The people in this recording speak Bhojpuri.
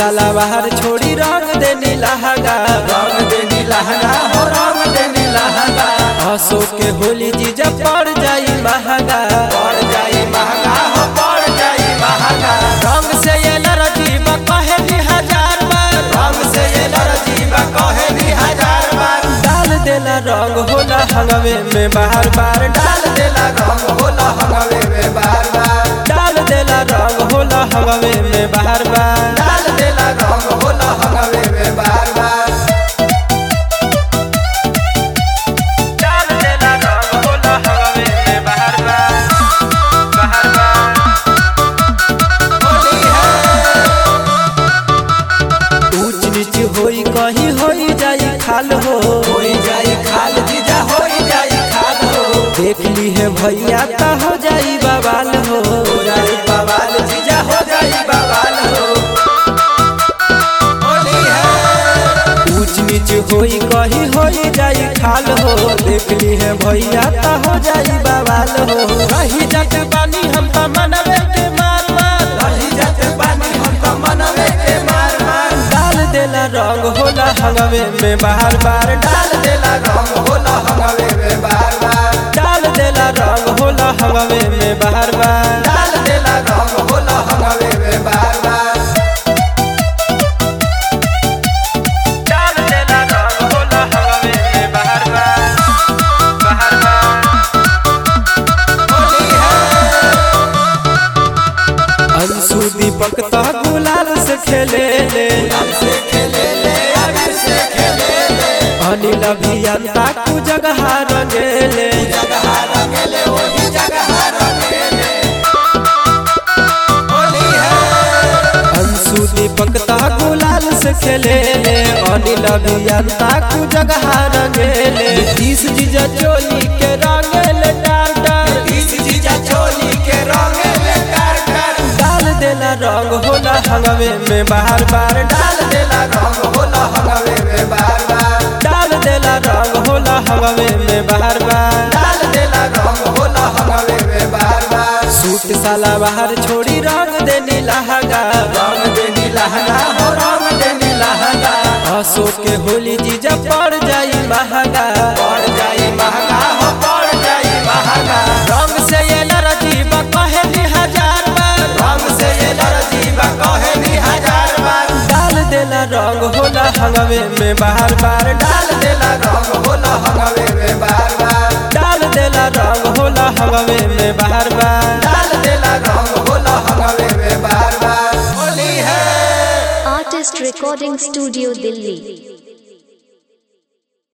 साला बाहर छोड़ी रंग देनी लहंगा रंग देनी लहंगा हो रंग देनी लहंगा हंसो के होली जीजा पड़ जाई महंगा पड़ जाई महंगा हो पड़ जाई महंगा रंग से ये नरजीब कहे भी हजार बार रंग से ये नरजीबा कहे नी हजार बार डाल देला रंग होला हंगवे में बार बार डाल देला रंग होला हंगवे में बार बार डाल देला रंग होला हंगवे में बार बार डाल देला रंग होला हंगवे में बार बार डाल देला रंग होला हंगवे में बार बार बार बार होली है ऊंच नीच होई कहीं होई जाई खाल हो होई जाई खाल जीजा होई जाई खाल हो देख ली है भैया ता हो जाई बवाल हो हो जाई बवाल जीजा हो जाई बवाल हो होली है ऊंच नीच होई कहीं होई जाई खाल हो देख ली है भैया ता हो जाई बवाल हो कहीं जात बानी हम ता मनवे के मार मार रही जाते पानी हम तो मनवे के मार मार डाल देला रंग होला हंगवे में बार बार डाल देला रंग होला हंगवे में बार बार डाल देला रंग होला हंगवे में बार बार डाल देला रंग होला हंगवे में बार बार डाल देला रंग होला हंगवे में बार बार बार बार होली है अंशु दीपक ता गुलाल से खेले ले हम से खेले ले अबीर से खेले ले अनिल अभियंता कु जगह रंगेले जगह रंगेले वही जगह रंगेले होली है अंशु दीपक ता गुलाल से खेले ले अनिल अभियंता कु जगह रंगेले तीस जीजा चोली के रंगेले डार डार इस जीजा चोली के रंगेले कर कर डाल देला रंग होला हंगवे में बार बार डाल देला रंग होला हंगवे में बार बार डाल देला रंग होला हंगवे में बार बार डाल देला रंग होला हंगवे में बार बार सूट साला बाहर छोड़ी रंग देनी लहंगा रंग देनी लहंगा हो रंग देनी लहंगा हंसो के होली जीजा पड़ जाई महंगा पड़ जाई महंगा हो पड़ जाई महंगा रंग से ये नरजीब कहे भी हजार बार रंग से ये नरजीबा कहे नी हजार बार डाल देला रंग होला हंगवे में बार बार डाल देला रंग होला हंगवे में बार बार डाल देला रंग होला हंगवे में बार बार डाल देला रंग होला हंगवे में बार बार होली है Artist Recording Studio Delhi